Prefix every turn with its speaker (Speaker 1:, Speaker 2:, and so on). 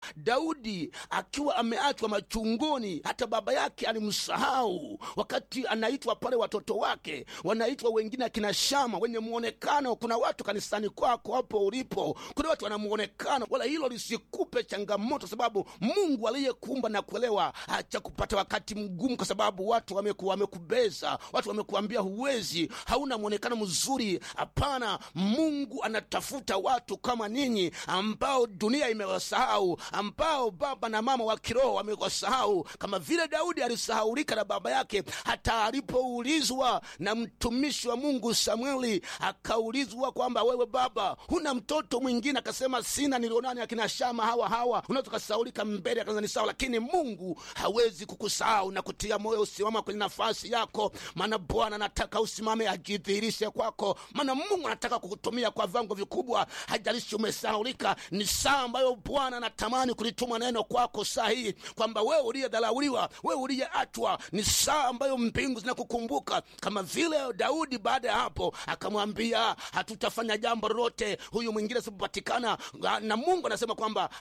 Speaker 1: daudi akiwa ameachwa machunguni hata baba yake alimsahau wakati anaitwa pale watoto wake wanaitwa wengine akina shama wenye muonekano kuna watu kanisani kwako hapo ulipo kuna watu wana muonekano wala hilo lisikupe changamoto sababu mungu aliyekuumba na kuelewa acha kupata wakati mgumu kwa sababu watu wameku, wamekubeza watu wamekuambia huwezi hauna mwonekano mzuri hapana mungu anatafuta watu kama ninyi ambao dunia imewasahau ambao baba na mama wa kiroho wamewasahau kama vile daudi alisahaulika na baba yake hata alipoulizwa na mtumishi wa mungu samueli akaulizwa kwamba wewe baba huna mtoto mwingine akasema sina nilionani akina shama hawa hawa unaweza ukasaulika mbele akaza ni sawa lakini mungu hawezi kukusahau na kutia moyo usimama kwenye nafasi yako maana bwana anataka usimame ajidhihirishe kwako maana mungu anataka kukutumia kwa vango vikubwa hajalishi umesahaulika ni saa ambayo bwana anatamani kulituma neno kwako saa hii kwamba wewe uliyedharauliwa wewe uliyeachwa ni saa ambayo mbingu zinakukumbuka kama vile daudi baada ya hapo akamwambia hatutafanya jambo lolote huyu mwingine asipopatikana na mungu anasema kwamba